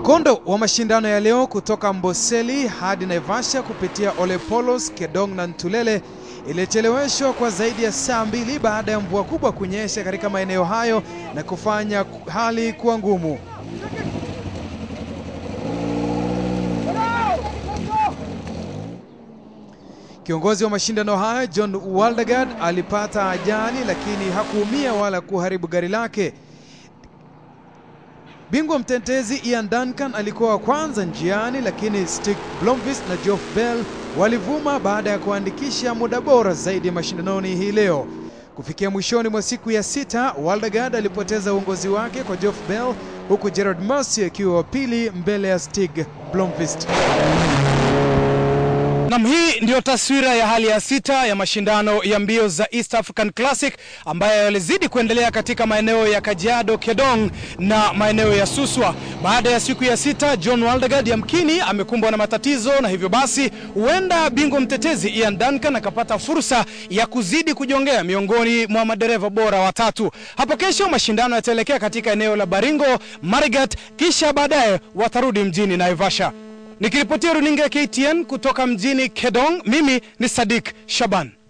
Mkondo wa mashindano ya leo kutoka Amboseli hadi Naivasha kupitia Ole Polos, Kedong na Ntulele ilicheleweshwa kwa zaidi ya saa mbili baada ya mvua kubwa kunyesha katika maeneo hayo na kufanya hali kuwa ngumu. Kiongozi wa mashindano haya John Waldegard alipata ajali lakini hakuumia wala kuharibu gari lake. Bingwa mtetezi Ian Duncan alikuwa wa kwanza njiani, lakini Stig Blomqvist na Geoff Bell walivuma baada ya kuandikisha muda bora zaidi ya mashindanoni hii leo. Kufikia mwishoni mwa siku ya sita, Waldegard alipoteza uongozi wake kwa Geoff Bell, huku Gerard Mercier akiwa wa pili mbele ya Stig Blomqvist. Nam, hii ndiyo taswira ya hali ya sita ya mashindano ya mbio za East African Classic ambayo yalizidi kuendelea katika maeneo ya Kajiado, Kedong na maeneo ya Suswa. Baada ya siku ya sita, John Waldegard yamkini amekumbwa na matatizo, na hivyo basi huenda bingwa mtetezi Ian Duncan akapata fursa ya kuzidi kujongea miongoni mwa madereva bora watatu. Hapo kesho mashindano yataelekea katika eneo la Baringo, Marigat, kisha baadaye watarudi mjini Naivasha. Nikiripotia runinga ya KTN kutoka mjini Kedong, mimi ni Sadik Shaban.